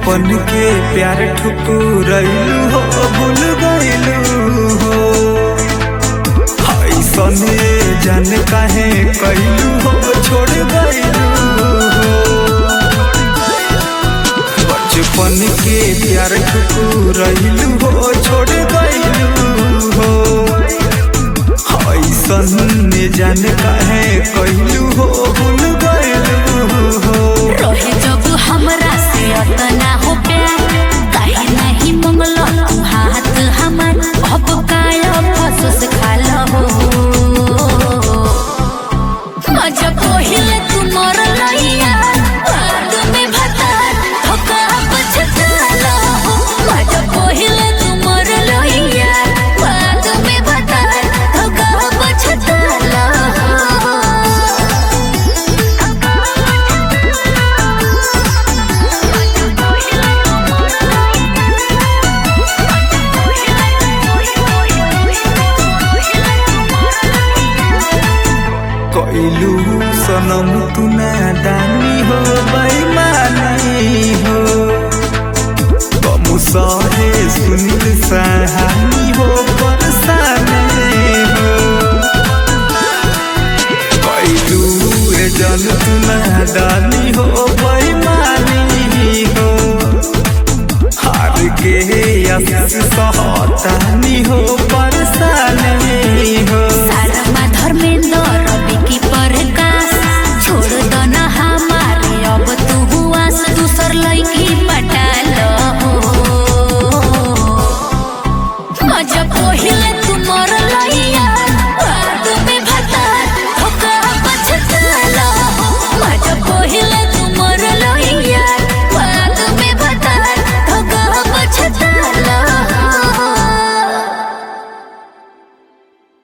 बचपन के प्यार ठुकुरैलू हो भूल गइलू हो ऐसने जान काहे कैलू हो छोड़ गइलू हो बचपन के प्यार ठुकुरैलू हो छोड़ गइलू हो ऐसन जान काहे कैलू हो भूल गइलू हो रहे जब हमरा से अतना हो प्यार काहे नहीं मंगल तू हाथ हमार अब काया फसस खाल हो मजा पहिले तू मर लइया बाद में भतार धोखा पछताल हो मजा पहिले तू मर लइया बाद में भतार धोखा पछताल हो कैलू सनम तू नादानी हो बेईमानी हो कम सहे सुनील सहानी हो बरसाने हो कैलू रे जन तू नादानी हो बेईमानी हो हार के आशीष सहतानी हो बरसाने हो सारमा धर्मेंद्र रवि की प्रकाश छोड़ दो न हमारे अब तू हुआ से दूसर लड़की पटाल हो मजा पहिले तू मर